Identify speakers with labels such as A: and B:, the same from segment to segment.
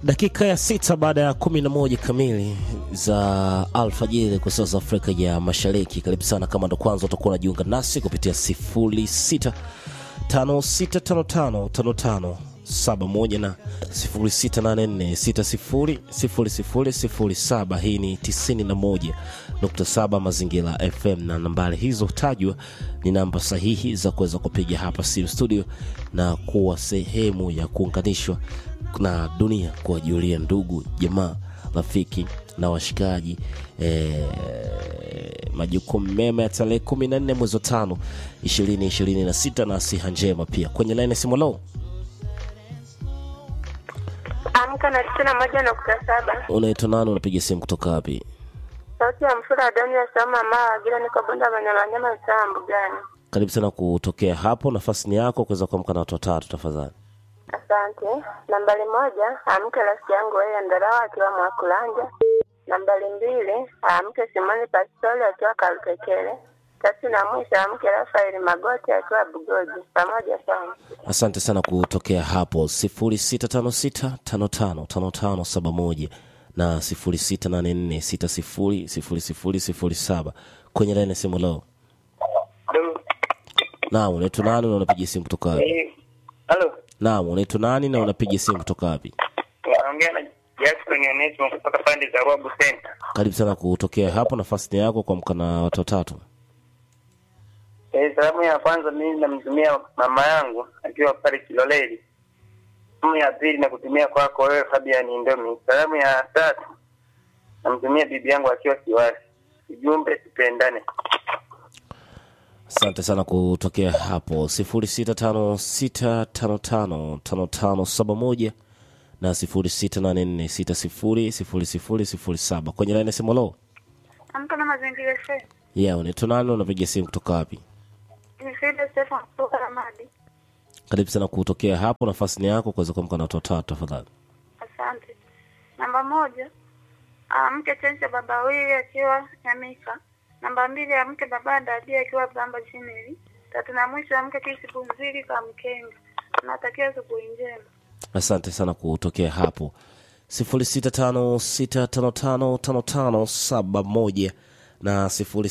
A: Dakika ya sita baada ya kumi na moja kamili za alfajiri kwa saa za Afrika ya Mashariki. Karibu sana, kama ndo kwanza utakuwa unajiunga nasi kupitia sifuri sita tano sita tano tano tano tano saba moja na sifuri sita nane nne sita sifuri sifuri sifuri sifuri saba. Hii ni tisini na moja nukta saba Mazingira FM, na nambari hizo tajwa ni namba sahihi za kuweza kupiga hapa simu studio na kuwa sehemu ya kuunganishwa na dunia, kuwajulia ndugu jamaa, rafiki na washikaji eh, majukumu mema ya tarehe kumi na nne mwezi wa tano ishirini ishirini na sita na siha njema pia kwenye laini ya simu. Lo,
B: Amka na tisini na moja nukta saba.
A: unaitwa nani? Unapiga simu kutoka wapi?
B: Sauti ya mfura Adoni ya Sama Maa Gira, niko Bunda Manyamanyama, Isaa Mbugani.
A: Karibu sana kutokea hapo, nafasi ni yako kuweza kuamka na watu watatu tafadhali.
B: Asante. Nambari moja, amke rafiki yangu yeye Ndarawa akiwa Mwakulanja. Nambari mbili, amke Simoni Pastori akiwa Kalukekele. Tatu na mwisho, amke Rafaeli Magoti akiwa Bugoji. Pamoja sana.
A: Asante sana kutokea hapo 0656555571 na 0684600007 kwenye laini ya simu. Lo, naam, unaitwa nani na unapiga simu kutoka wapi?
C: Halo,
A: Naam, unaitwa nani na unapiga simu kutoka wapi?
C: naongea na Jackson Onesmo kutoka pande za Ruabu Center.
A: Karibu sana kutokea hapo, nafasi ni yako kuamka na watu watatu.
C: Eh, salamu ya kwanza mimi namtumia mama yangu akiwa pale Kiloleli. Salamu ya pili nakutumia kwako wewe Fabian Ndomi. Salamu ya tatu namtumia bibi yangu akiwa Kiwasi. Ujumbe tupendane.
A: Asante sana kutokea hapo 0656555571 na 0684600007 kwenye laini ya simu. Lo,
B: Amka na mazingira shehe.
A: yeah, unaitwa nani na unapiga simu kutoka wapi?
B: Ni Frida Stefan kutoka Ramadi.
A: Karibu sana kutokea hapo, nafasi ni yako kuweza kuamka na watu watatu tafadhali.
B: Asante. Namba moja, amke Chencha baba wili akiwa Nyamika. Namba mbili, amke baba Dadi akiwa Blamba Chineli. Tatu na mwisho, amke Kisi Pumzili kwa Mkenga. Natakia asubuhi njema.
A: Asante sana kutokea hapo 0656555571 na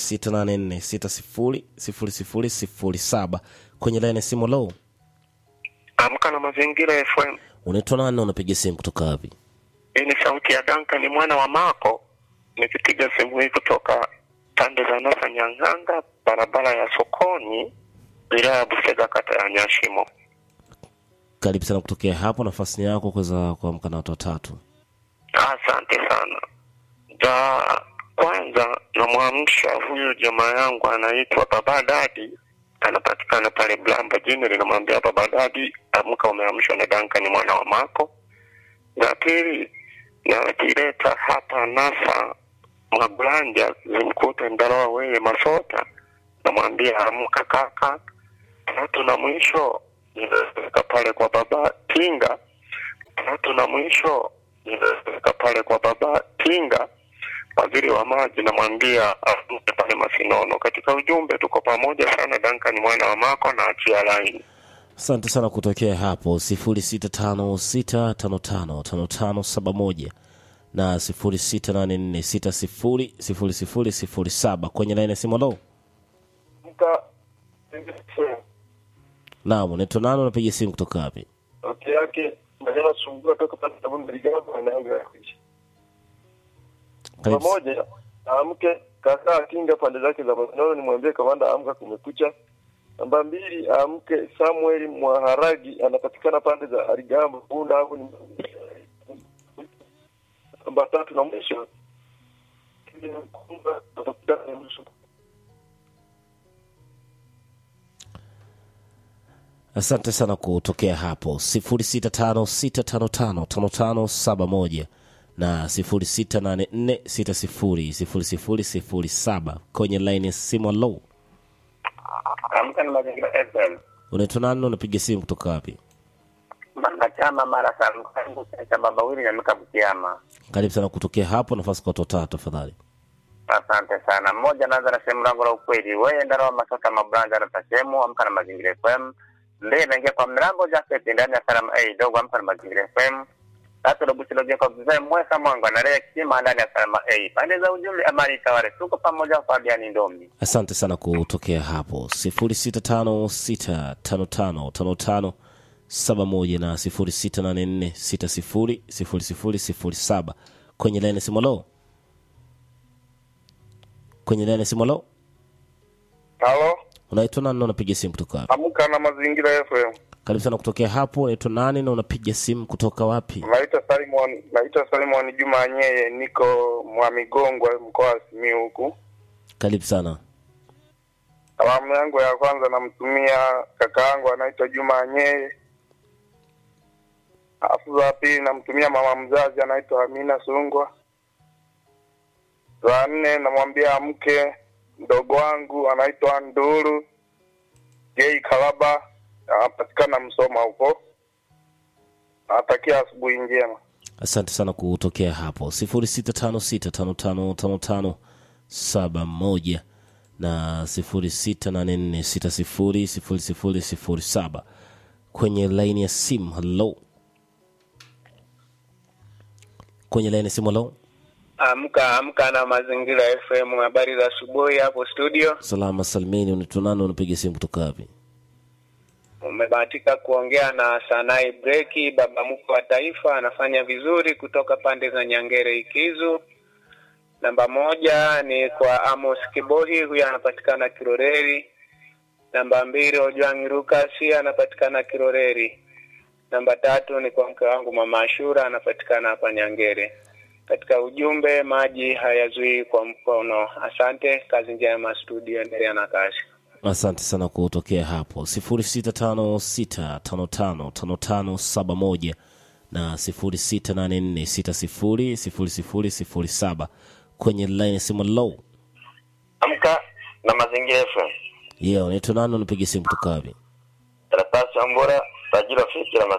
A: 0684600007 kwenye laini ya simu. Lo,
C: Amka na mazingira FM.
A: unaitwa nani na unapiga simu kutoka wapi?
C: Hii ni sauti ya Duncan, ni mwana wa Mako, nikipiga simu hii kutoka pande za Nasa Nyang'anga, barabara ya sokoni, wilaya ya Busega, kata ya Nyashimo.
A: Karibu sana kutokea hapo, nafasi ni yako kuweza kuamka na watu watatu.
C: Asante sana. Za kwanza namwamsha huyu jamaa yangu anaitwa Baba Dadi, anapatikana pale Blamba jini, linamwambia Baba Dadi, amka, umeamshwa na Duncan mwana wa Mako. La pili nakileta hapa Nasa Magulanja, zimkute Ndaloa weye Masota, namwambia amka kaka. Tatu na mwisho nimeweka pale kwa Baba Tinga tatu na mwisho nimeweka pale kwa baba Tinga, waziri wa maji, namwambia afute pale Masinono. Katika ujumbe tuko pamoja sana. Duncan mwana wa Mako na achia laini.
A: Asante sana kutokea hapo 0656555571 na 0684600007 kwenye laini ya simu. Lo, naam, unaitwa nani? Unapiga simu kutoka wapi?
D: Sauti yake maneno sumbua toka pale Tabunda Ligamba anaanza kuishi.
A: Karibu.
D: Pamoja amke kaka kinga pande zake za Masinono, nimwambie kamanda amka, kumekucha. Namba mbili amke Samuel Mwaharagi anapatikana pande za Arigamba Bunda hapo ni namba tatu na mwisho Kevin Mkunga atapatikana nusu
A: Asante sana kutokea hapo 0656555571 na 0684600007 kwenye line ya simu. Low,
C: Amka na mazingira FM.
A: unaitwa nani? na Unapiga simu kutoka wapi?
C: Mama chama mara sangu cha baba wili na mika Butiama.
A: Karibu sana kutokea hapo, nafasi kwa watu watatu tafadhali.
C: Asante sana. Mmoja naanza na sehemu langu la ukweli. Wewe Ndaro Masota Mabranja na Tasemu, amka na mazingira FM. Ndiye naingia kwa mlango Jafet ndani ya Salam A dogo amka na mazingira FM.
E: tatu Robusilo kwa mzee mweka mwangu analea kisima ndani ya Salama A. Pande za ujumbe amani tawale. Tuko pamoja Fabian Ndomi.
A: asante sana kutokea hapo 0656555571 na 0684600007 kwenye laini simolo kwenye laini simolo
D: Halo,
A: unaitwa nani na unapiga simu kutoka wapi
D: amka na mazingira FM.
A: karibu sana kutokea hapo unaitwa nani na unapiga simu kutoka wapi
D: Naitwa Simon, naitwa Simon Juma Nyeye, niko Mwamigongwe mkoa wa Simiyu huku.
A: karibu sana
D: Salamu yangu ya kwanza namtumia kaka yangu anaitwa Juma Nyeye. Alafu za pili namtumia mama mzazi anaitwa Amina Sungwa. Za nne namwambia mke mdogo wangu anaitwa Nduru Jei Kalaba, anapatikana Msoma huko. Natakia asubuhi njema.
A: asante sana kutokea hapo 0656555571 na 0684600007 kwenye laini ya simu halo kwenye laini ya simu halo
E: Amka amka na mazingira FM. Habari za asubuhi hapo studio.
A: salama salmini unaitwa nani unapiga simu kutoka wapi
E: Umebahatika kuongea na Sanai Breki, baba mkwe wa taifa, anafanya vizuri kutoka pande za Nyangere Ikizu. Namba moja ni kwa Amos Kibohi, huyu anapatikana Kiroreri. Namba mbili Ojwang Rukasi, anapatikana Kiroreri. Namba tatu ni kwa mke wangu mama Ashura, anapatikana hapa Nyangere. Katika ujumbe, maji hayazuii kwa mkono. Asante, kazi njema studio, endelea na kazi.
A: asante sana kutokea hapo 0656555571 na 0684600007 kwenye line ya simu low
C: Amka na mazingira FM.
A: yeah unaitwa nani unapiga simu kutoka wapi
C: Karatasi ya mbora tajira fikira